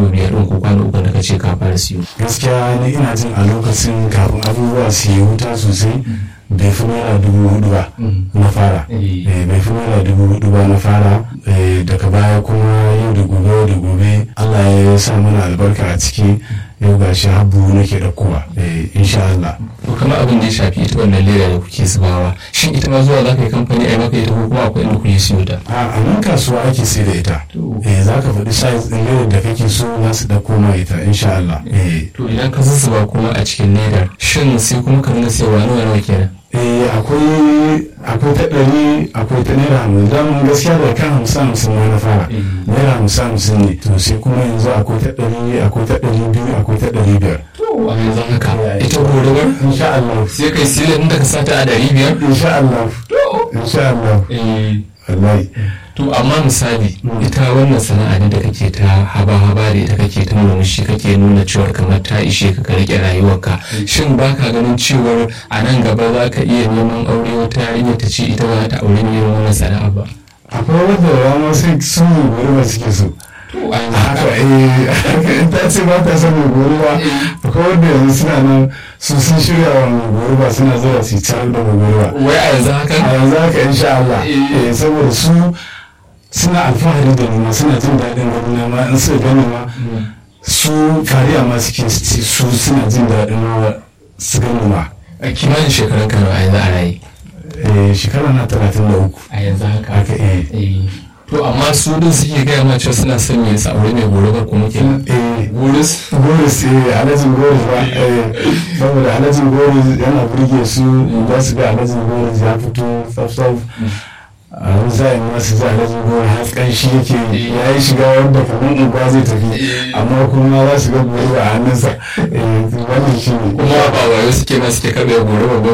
kwano biyar ɗin ko kwano uku da ka ce ka fara siyo gaskiya ni ina jin a lokacin kafin abubuwa su yi wuta sosai bai fi naira dubu hudu ba na fara Eh. Eh, bai fi naira dubu hudu ba na fara Eh, daga baya kuma yau da gobe yau da gobe allah ya sa mana albarka a ciki yau ga shi habu nake ɗaukowa Eh, insha allah to kamar abin da ya shafi ita wannan leda da kuke zubawa shin ita ma zuwa za ka yi kamfani a yi maka ita ko kuma akwai inda kuke siyo ta a a nan kasuwa ake sai da ita To. eh za ka faɗi size ɗin ledar da kake so za su ɗauko ma ita insha allah eh to idan ka zuzzuba kuma a cikin ledar shin sai kuma ka ringa sayarwa nawa nawa kenan eh akwai akwai ta ɗari akwai ta naira hamsin daman gaskiya da kan hamsin hamsin ma na fara Eh. naira hamsin hamsin ne to sai kuma yanzu akwai ta ɗari akwai ta ɗari biyu akwai ta ɗari biyar to a yanzu haka ita gorubar insha Allah sai kai silin da ka sata a ɗari biyar insha Allah insha Allah wallahi to amma misali ita wannan sana'a ne da kake ta haba-haba da ita kake ta murmushi kake nuna cewar kamar ta ishe ka ka rike rayuwarka shin baka ganin cewar a nan gaba za ka iya neman aure wata yarinya ta ce ita ba ta aure ne wannan sana'a ba akwai wanda rama sai sun yi gori ba suke so to a yanzu haka haka eh haka in ta ce ba ta son mai gori ba akwai wanda yanzu suna nan su sun shirya wa mai gori ba suna zuwa su yi da mai gori ba wai a yanzu haka a yanzu haka insha Allah Eh. eh saboda su suna alfahari da noma suna jin daɗin gani ma in suka gani ma su fariya ma suke ci, su suna jin daɗin ma su gani ma a kimanin shekarun ka nawa a yanzu a raye eh shekara na talatin da uku a yanzu haka haka eh Eh, to amma su din suke gaya ma cewa suna son me yasa aure mai gorubar kuma kenan eh Goris? goris eh alhajin goris ba eh saboda alhajin goris yana burge su za su ga alhajin goris ya fito tsaf-tsaf a wani sa'in ma su ji alhajin goris har kanshi yake ya yi shiga wanda kamar unguwa zai tafi amma kuma za su ga goris a hannunsa eh wannan shi ne kuma ba wayo suke ma suke karɓe gorubar ba